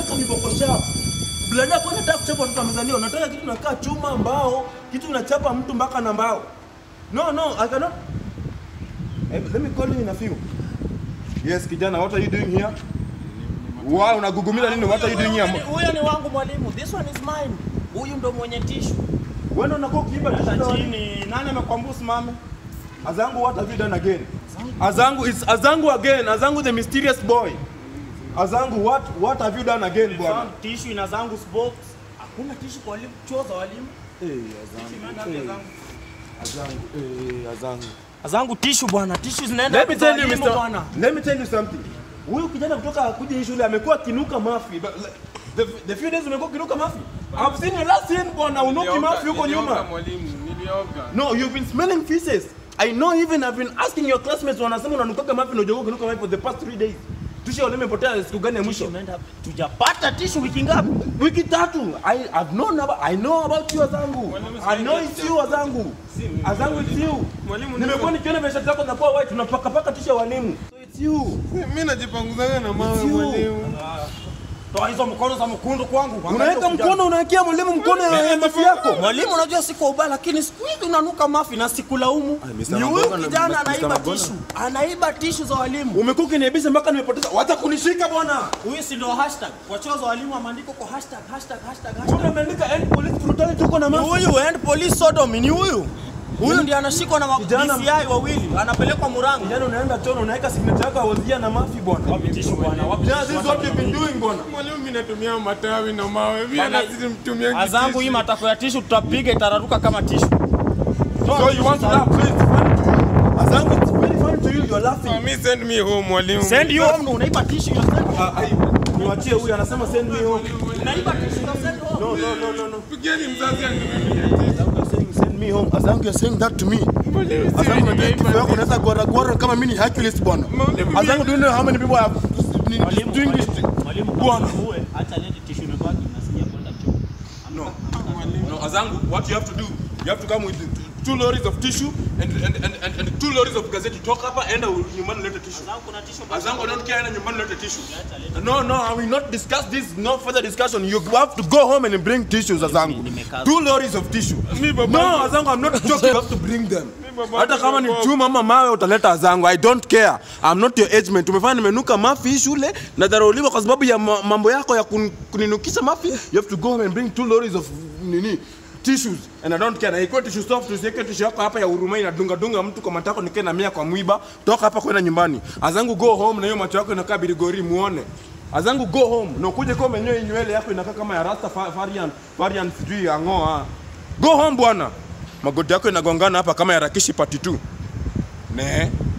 nataka viboko sharp. Blada kwa nataka kuchapa watoto wamezaliwa, nataka kitu nakaa chuma, mbao, kitu unachapa mtu mpaka na mbao. No, no, I cannot. Hey, let me call you in a few. Yes, kijana, what are you doing here? Wow, unagugumila nini? What are you doing here? Huyo ni wangu mwalimu. This one is mine. Huyu ndo mwenye tishu. Wewe unakuwa ukiiba Hata tishu chini. Nani amekwambia usimame? Azangu, what have you done again? Azangu, it's Azangu again. Azangu the mysterious boy. Azangu, what what have you done again, bwana? Tishu ina zangu box. Hakuna tishu kwa walimu. Choo za walimu. Eh, Azangu. eh, Azangu, eh, Azangu. Zangu tishu bwana. Tishu zinaenda Let me kwa tell you, walimu Mr. bwana. Let me tell you something. Huyu kijana kutoka kuja hii shule amekuwa kinuka mafi. But, like, The, the few days umekuwa kinuka mafi. I've seen you last year bwana unuki mafi huko nyuma. mwalimu, nilioga. No, you've been smelling feces. I know even I've been asking your classmates wanasema unanukaga mafi na ujogo kinuka mafi for the past three days. Tusha wale imepotea siku gani ya mwisho? Tumeenda tujapata tishu wiki ngapi? Wiki tatu. I I've known about I know about you Azangu. I know it's you Azangu. Azangu it's you. Mwalimu, Nimekuwa nikiona veshati zako zinakuwa white tunapaka paka tisha walimu. So it's you. Mimi najipanguzaga na mawe It's you. mwalimu. Toa hizo mkono za mkundu kwangu. Unaweka mkono unawekea mwalimu mkono ya ya mafi yako. Mwalimu, unajua si kwa ubaya, lakini siku hizi unanuka mafi na sikulaumu. Mr. Ni huyu Magona, kijana Mr. anaiba Magona. tishu, anaiba tishu za walimu. Umekuwa ukiniibisha mpaka nimepoteza. Wacha kunishika bwana. Huyu si ndio hashtag kwa choo za walimu, ameandikwa kwa hashtag hashtag hashtag Mbona hashtag. umeandika end police brutality uko na Ni mafi? huyu and police sodomy, ni huyu huyu ndiye anashikwa na ma- Kijana- DCI wawili, anapelekwa Murang'a. Kijana unaenda chono unaweka signature yako ya wazia na mafi bwana. Tishu bwana, wapi Yeah, this is what you've been doing bwana. Mwalimu, mimi natumia matawi na mawe. Pia Bana, na sisi mtumia Azangu hii matako ya tishu tutapiga itararuka kama tishu. So you want to laugh? So it's funny to you. Azangu, it's very funny to you. You're laughing. Me send me home mwalimu. Send you home, unaiba tishu yourself. Ah, ai, Niwachie huyu anasema send me home. Unaiba tishu yourself home. No, no, no, no, no. Pigeni mzazi aninunulie. Azangu, you're saying send me home. Azangu, you're saying that to me. Mwalimu, si Azangu, unajua nimeiba. kifo yako unaweza gwara gwara kama mimi ni Hercules bwana. Mwalimu, Azangu, do you know how many people have Mwalimu, doing this? mwalimu, Bwana. kama uwe, acha leti tishu imebaki, nasikia kwenda choo. No. No, Azangu, what you have to do, you have to come with two lorries of tissue and, and, and, and, and two lorries of gazeti. Toka hapa, enda nyumbani ulete tissue. Zangu kuna tishu basi. Azangu, I don't care, enda nyumbani ulete tissue. No, no, I will not discuss this. No further discussion. You have to go home and bring tissues, Azangu. nimekaza. Two lorries of tissue. Mi baba- No, Azangu, I'm not joking. You have to bring them. baba- Hata kama ni baba- chuma ama mawe utaleta Azangu. I don't care. I'm not your age mate. Umefanya nimenuka mafi hii shule na dharauliwa kwa sababu ya ma- mambo yako ya kun- kuninukisha mafi. You have to go home and bring two lorries of nini tissues and I don't care. Na ikuwe tissue soft, usiweke tissue yako hapa ya huruma inadunga dunga mtu kwa matako nikae na mia kwa mwiba. Toka hapa kwenda nyumbani. Azangu go home na hiyo macho yako inakaa birigori muone. Azangu go home na ukuje kwa menyoe hii nywele yako inakaa kama ya Rasta fa- Varian Varian sijui ya ngoa. Go home bwana. Magoti yako inagongana hapa kama ya Rakishi part 2. Ne.